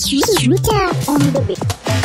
Shooter on the beat.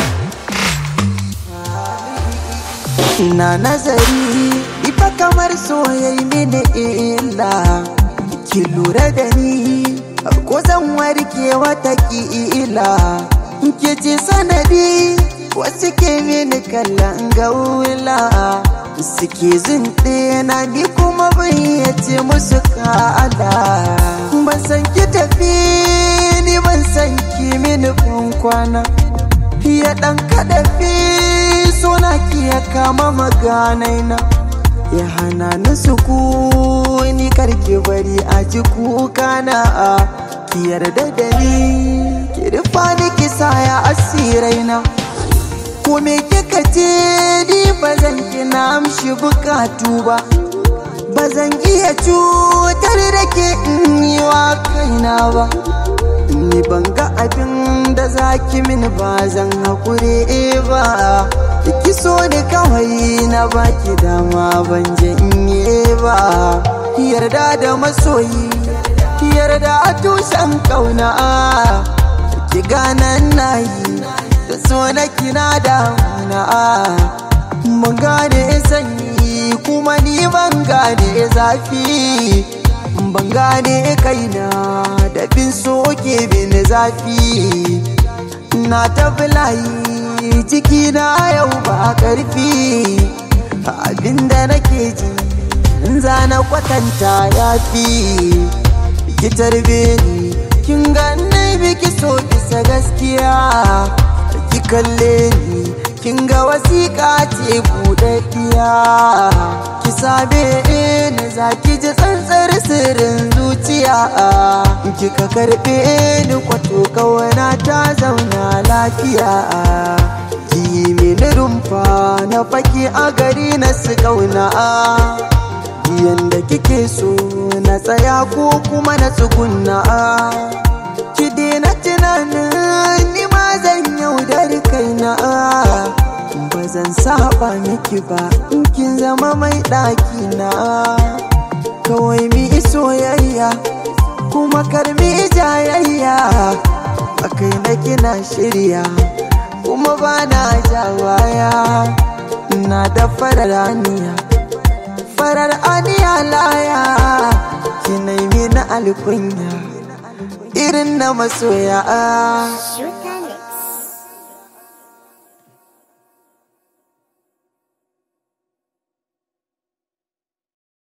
Ina nazari ifa kamar soyayi mini illa Ki lura da ni ko zan warke wata ila Ki ce sanadi wasu ke mini kallon gaula Suke zunɗe na ni kuma bayyace musu ka'ala Ban san ki tafi ni ban san ki mini kwana Ya ɗan kaɗafi suna ki ya kama maganai na Ya hana ni sukuni karki bari a ji kuka na Ki yarda da ni ki rufa ni ki saya asirai na Ko me kika ce ni ba zan kina amshi bukatu ba Ba zan iya cutar da ke in yi wa kaina ba Ni ban ga abin da zaki mini ba zan haƙuri ba Ki so ni kawai na baki dama ban janye ba Yarda da masoyi Yarda a tushen ƙauna Ki ganan na yi da so na kina damuna Mun gane sanyi kuma ni ban gane zafi ban gane kaina da bin soke bin zafi na tafi layi ciki na yau ba karfi abinda nake ji in zana kwatanta ya fi ki tarbe ni kin ganni biki so bisa gaskiya ki kalle ni kin ga wasiƙa ce buɗaɗɗiya ki same ni za ki ji tsantsar sirrin zuciya kika karɓe ni kwato kawana ta zauna lafiya ki mini rumfa na faki a gari na su ƙauna yanda kike so na tsaya ko kuma na tsugunna ki daina tunanin ni ma zan yaudari kaina ba zan saba miki ba in kin zama mai ɗaki na kawai mi soyayya kuma karmi jayayya a kai na kina shirya kuma ba na jawaya na da farar aniya farar aniya laya kinai na alkunya irin na masoya